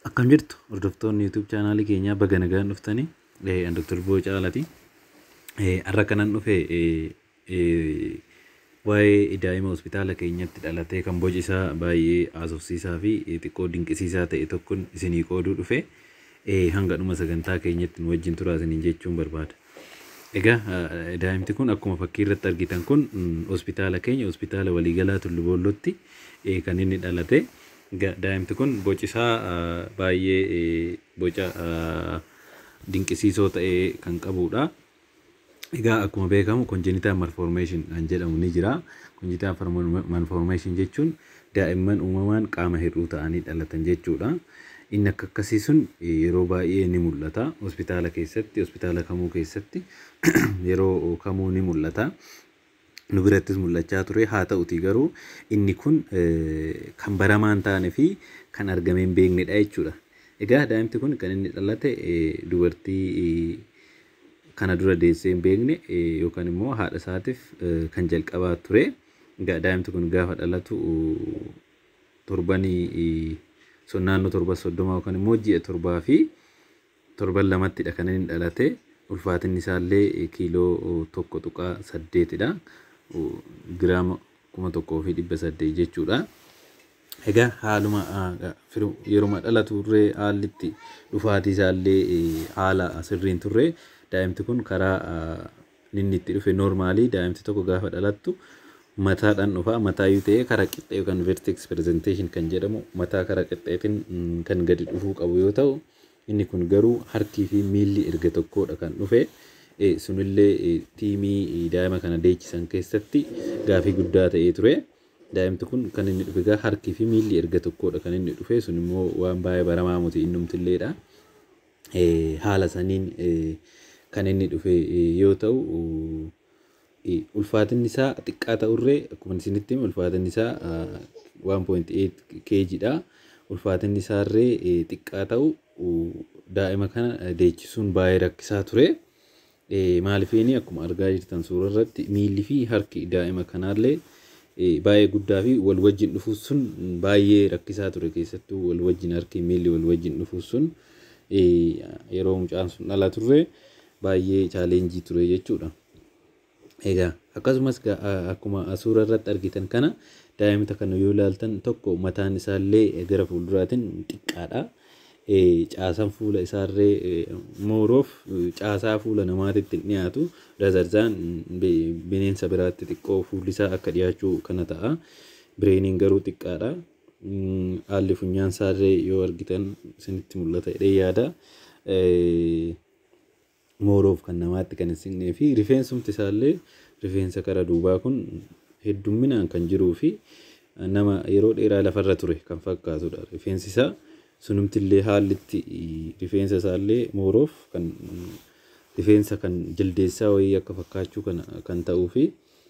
Akkam jirtu hordoftoonni YouTube chaanaalii keenyaa baga nagaan dhuftanii an Dr. Boocaalaati. Har'a kanan dhufe waa'ee daa'ima hospitaala keenyatti dhalatee kan boci isaa baay'ee haasofsiisaa fi xiqqoo dinqisiisaa ta'e tokkon isinii qooduu dhufe hanga dhuma sagantaa keenyatti nu wajjin turaa isiniin jechuun barbaada. Egaa daa'imti kun akkuma fakkii irratti argitan kun hospitaala keenya hospitaala waliigalaa Tullu Boollotti kan inni dhalate. Daa'imti kun boci isaa baay'ee boca dinqisiisoo ta'e kan qabudha. Egaa akkuma beekamu congenital malformation kan jedhamu ni jira. Congenital malformation jechuun daa'imman uumamaan qaama hir'uu ta'anii dhalatan jechuudha. Inni akka akkasii sun yeroo baay'ee ni mul'ata. Hospitaala keessatti, hospitaala kamuu keessatti yeroo kamuu ni mul'ata. Nu birattis mul'achaa ture. Haa ta'uti garuu inni kun kan baramaa hin taane fi kan argamee hin beeknedha jechuudha. Egaa daa'imti kun kan inni dhalate dubartii kana dura deessee hin beekne yookaan immoo haadha isaatiif kan jalqabaa ture. Egaa daa'imti kun gaafa dhalatu torbanii naannoo torba soddoma yookaan immoo ji'a torbaa fi torban lamattidha kan inni dhalate. Ulfaatinni isaallee kiiloo tokko tuqaa saddeetidha. Giraama kuma tokkoo fi dhibba saddeet jechuudha. Egaa haaluma yeruma dhalatu turre haalli itti dhufaatii isaallee haala sirriin turre daa'imti kun karaa inni itti dhufe noormaalii daa'imti tokko gaafa dhalattu mataadhaan dhufa mataa yoo ta'e karaa qixxee yookaan vertex presentation kan jedhamu mataa karaa qixxeetiin kan gadi dhufuu qabu yoo ta'u inni kun garuu harkii fi miilli erga tokkodha kan dhufe sunillee tiimii daa'ima kana deechisan keessatti gaafii guddaa ta'ee ture. Daa'imti kun kan inni dhufe egaa harkii fi miilli erga tokkodha kan inni dhufe sun immoo waan baay'ee baramaa muti innumtilleedha. Haala saniin kan inni dhufe yoo ta'u ulfaatinni isaa xiqqaa ta'urree akkuma isinitti hime ulfaatinni isaa 1.8 kgdha. Ulfaatinni isaarree xiqqaa ta'u daa'ima kana deechisuun baay'ee rakkisaa ture. Maaliifini akkuma argaa jirtan suura irratti miilli fi harki daa'ima kanaallee baay'ee guddaa fi wal wajjin dhufuun sun baay'ee rakkisaa ture keessattuu wal wajjin harki miilli wal wajjin dhufuun sun yeroo mucaan sun dhalaturre baay'ee chaaleenjii ture jechuudha. Egaa akkasumas akkuma suura irratti argitan kana daa'imta kana yoo ilaaltan tokko mataan isaallee gara fuulduraatiin xiqqaadha. Caasaan fuula isaallee mooroof caasaa fuula namaatitti hin dhiyaatu. Razarzaan bineensa biraatti xiqqoo fuulli isaa akka dhiyaachuu kana ta'a. Bireeniin garuu xiqqaadha. Haalli funyaan isaallee yoo argitan isinitti mul'ata jedhee yaada. Mooroof kan namaatti kan hin siqnee fi rifeensumti isaallee rifeensa kara duubaa kun heddumminaan kan jiruu fi nama yeroo dheeraa lafarra ture kan fakkaatudha. Rifeensi isaa sunumtillee haalli itti rifeensa isaallee mooroof kan rifeensa kan jaldeessaa wayii akka fakkaachuu kan ta'uu fi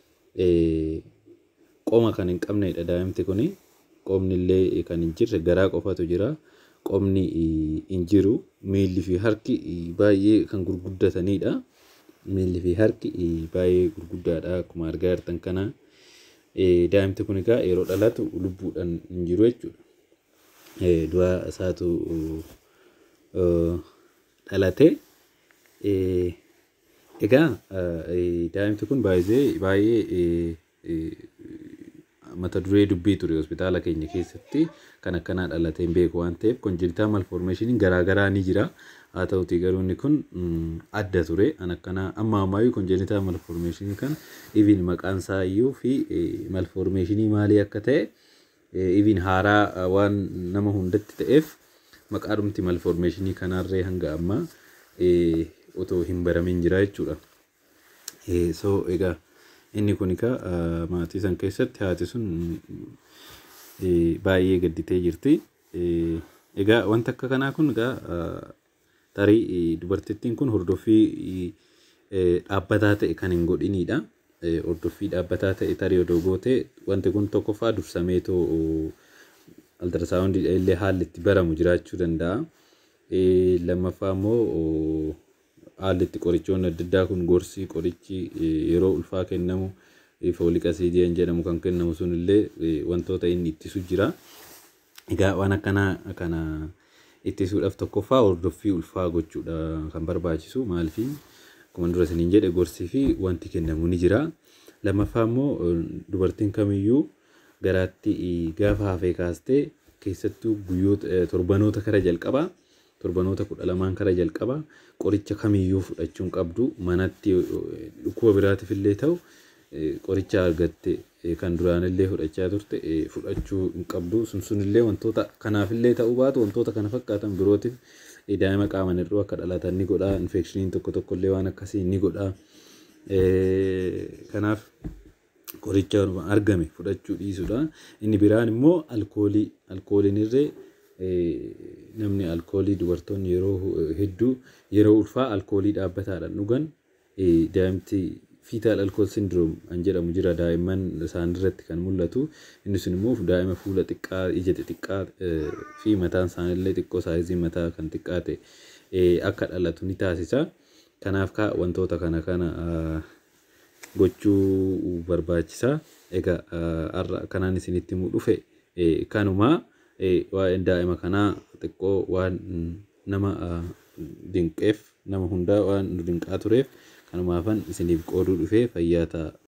qoma kan hin qabnedha daa'imti kuni. Qomni illee kan hin jirre garaa qofatu jira. Qomni hin jiru. Miilli fi harki baay'ee kan gurguddatanidha. Miilli fi harki baay'ee gurguddaadha akkuma argaa jirtan kana. Daa'imti kun egaa yeroo dhalatu lubbuudhaan hin jiru jechuudha. Du'a isaatu dhalate. Egaa daa'imti kun baay'ee mata duree dubbii ture hospitaala keenya keessatti kan akkanaa dhalatee hin beeku waan ta'eef congenital malformationiin garaagaraa ni jira. Haa ta'uti garuu inni kun adda ture. An akkanaa amma ammaayyuu congenital malformationii kan even maqaan isaa iyyuu fi malformationii maalii akka ta'e even haaraa waan nama hundatti ta'eef maqaadhumti malformationii kanarree hanga ammaa otoo hin baramin jira jechuudha. So egaa inni kun egaa maatii san keessatti haati sun baay'ee gadditee jirti. Egaa wanta akka kanaa kun egaa tarii dubartittiin kun hordoffii dhaabbataa ta'e kan hin godhinidha. Hordoffii dhaabbataa ta'e tarii odoo goote wanti kun tokkoffaa dursameetoo altarsaawundii illee haalli itti baramu jiraachuu danda'a. Lammaffaa immoo haalli itti qorichoonni adda addaa kun gorsi qorichi yeroo ulfaa kennamu fooliik asiidii jedhamu kan kennamu sun illee wantoota inni ittisu jira. Egaa waan akkanaa kana ittisuudhaaf tokkoffaa hordoffii ulfaa gochuudha kan barbaachisu maaliif akkuma dura isiniin jedhe gorsii fi wanti kennamu ni jira. Lammaffaa immoo dubartiin kamiyyuu garaatti gaafa hafee kaastee keessattuu guyyoota torbanoota kara jalqabaa torbanoota kudha lamaan kara jalqabaa qoricha kamiyyuu fudhachuu hin qabdu manatti dhukkuba biraatiif illee ta'u qoricha argatte kan duraanillee fudhachaa turte fudhachuu hin qabdu sun sunillee wantoota kanaafillee ta'uu baatu wantoota kana fakkaatan birootiif daa'ima qaaman hir'uu akka dhalatan ni godha infekshiniin tokko tokkollee waan akkasii ni godha kanaaf qoricha argame fudhachuu dhiisudha inni biraan immoo alkoolii alkooliin irree namni alkoolii dubartoonni yeroo hedduu yeroo ulfaa alkoolii dhaabbataadhaan dhugan daa'imti fiitaal alkool sindiroom kan jedhamu jira daa'imman isaan irratti kan mul'atu inni sun immoo daa'ima fuula xiqqaa ija xixiqqaa fi mataan isaanillee xiqqoo saayizii mataa kan xiqqaa ta'e akka dhalatu ni taasisa kanaaf wantoota kana kana gochuu barbaachisa egaa har'a kanaan isinitti himuu dhufe kanumaa waa'een daa'ima kanaa xiqqoo waan nama dinqeef nama hundaa waan dinqaa tureef kanumaafan isiniif qooduu dhufee fayyaa ta'a.